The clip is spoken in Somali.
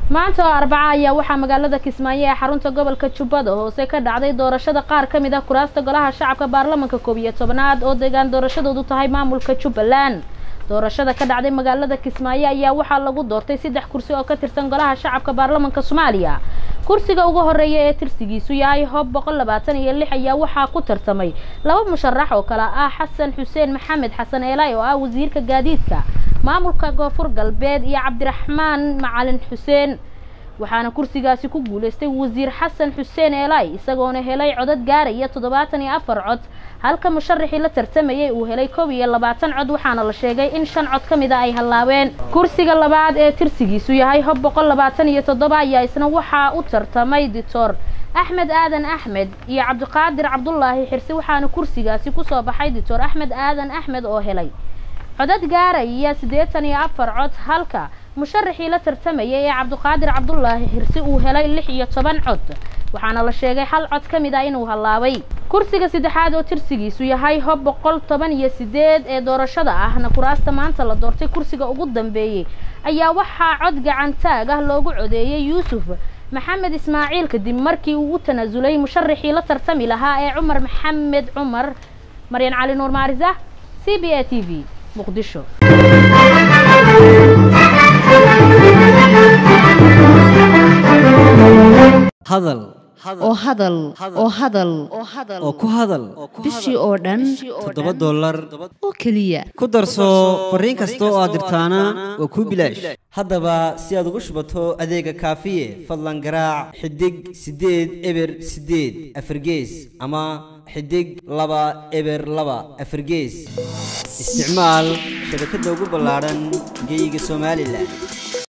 maanta oo arbaca ayaa waxaa magaalada kismaayo ee xarunta gobolka jubbada hoose ka dhacday doorashada qaar ka mid ah kuraasta golaha shacabka baarlamanka koob iyo tobanaad oo deegaan doorashadoodu tahay maamulka jubbaland doorashada ka dhacday magaalada kismaayo ayaa waxaa lagu doortay saddex kursi oo ka tirsan golaha shacabka baarlamanka soomaaliya kursiga ugu horeeya ee tirsigiisu yahay hob boqol labaatan iyo lix ayaa waxaa ku tartamay laba musharax oo kale ah xasan xuseen maxamed xasan eelay oo ah wasiirka gaadiidka maamulka koonfur galbeed iyo cabdiraxmaan macalin xuseen waxaana kursigaasi ku guuleystay wasiir xasan xuseen eelay isagoona helay codad gaaraya toddobaatan iyo afar cod halka musharaxii la tartamayay uu helay koob iyo labaatan cod waxaana la sheegay in shan cod ka mid a ay hallaabeen kursiga labaad ee tirsigiisu yahay hob boqol labaatan iyo toddoba ayaa isna waxaa u tartamay dictor axmed aadan axmed iyo cabdiqaadir cabdulaahi xirsi waxaana kursigaasi kusoo baxay dictor axmed aadan axmed oo helay codad gaaraya siddeetan iyo afar cod halka musharaxii la tartamayay ee cabdiqaadir cabdulaahi xirsi uu helay lix iyo toban cod waxaana la sheegay hal cod ka mid ah inuu hallaabay kursiga saddexaad oo tirsigiisu yahay hob boqol toban iyo sideed ee doorashada ahna kuraasta maanta la doortay kursiga ugu dambeeyey ayaa waxaa cod gacantaag ah loogu codeeyey yuusuf maxamed ismaaciil kadib markii uu u tanaasulay musharaxii la tartami lahaa ee cumar maxamed cumar maryan cali nuur maarisa c b a t v muqdisho hadal oo hadal oo hadal oo ku hadal bishii oo dhan toddoba dollar oo keliya ku darso fariin kasta oo aad dirtaana waa kuu bilaash haddaba si aad ugu shubato adeega kaafiye fadlan garaac xidig siddeed eber siddeed afargees ama xidig laba eber laba afargees isticmaal shabakadda ugu ballaadhan geyga somalilan